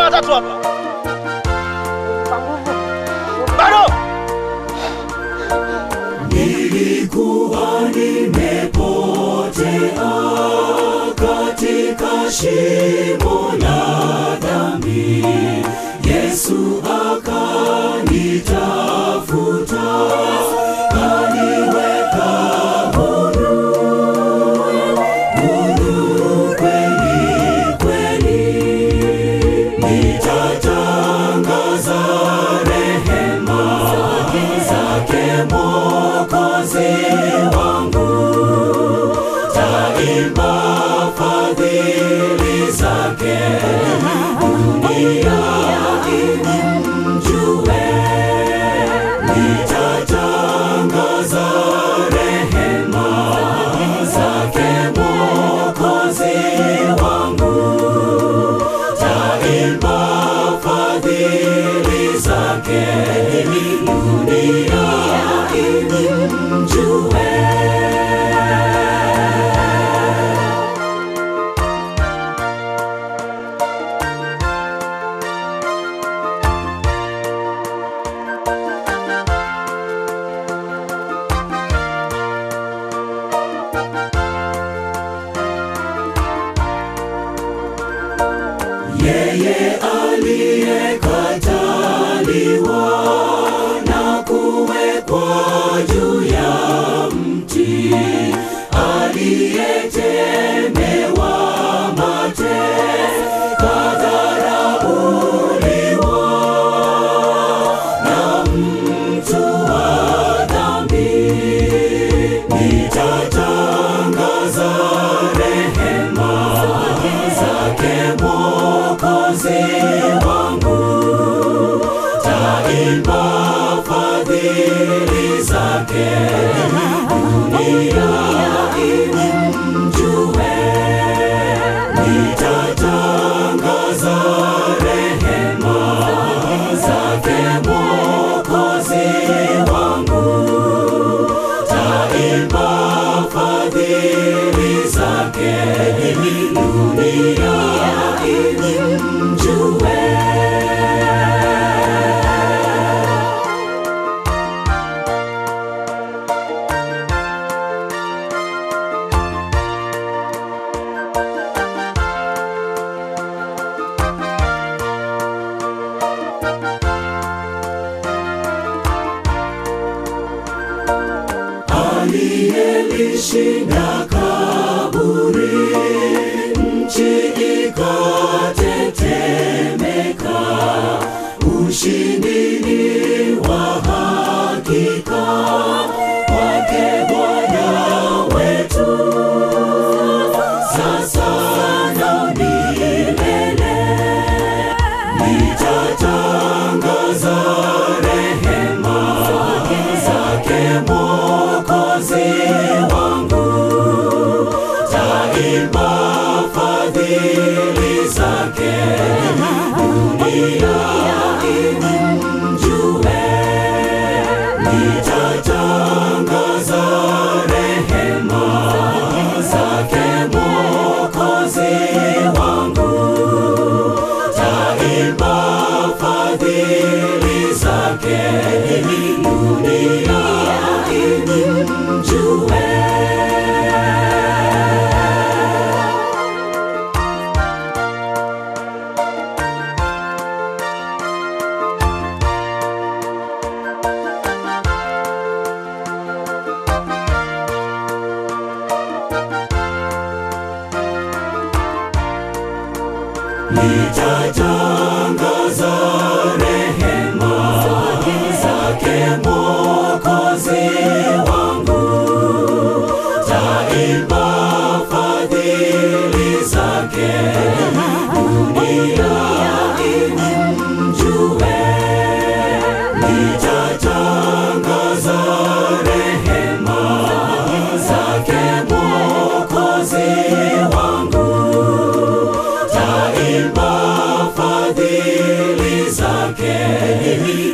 watatu hapa. Bado. Nilikuwa nimepotea katika shimo la dhambi, Yesu akanitafuta, kaniweka huru, huru kweli kweli. Nitatangaza rehema zake Mwokozi wangu, taimba fadhili zake, dunia imjue. Nitatangaza rehema zake Mwokozi wangu, taimba fadhili zake, dunia imjue. Yeye aliyekataliwa na kuwekwa juu ya mti, aliyetemewa mate, kadharauliwa na mtu wa dhambi. Nitatangaza rehema zake Mwokozi wangu, taimba fadhili zake, dunia imjue. Nitatangaza rehema zake Mwokozi wangu, taimba fadhili zake, dunia imjue. aliyelishinda kaburi, nchi ikatetemeka. Ushindi ni wa hakika kwake Bwana wetu, sasa na milele. Nitatangaza rehema zake Mwokozi wangu, taimba fadhili zake, dunia imjue. Nitatangaza rehema zake Mwokozi wangu, taimba fadhili zake, dunia imjue. Nitatangaza rehema zake Mwokozi wangu, taimba fadhili zake, dunia imjue. Nitatangaza rehema zake Mwokozi wangu, taimba fadhili zake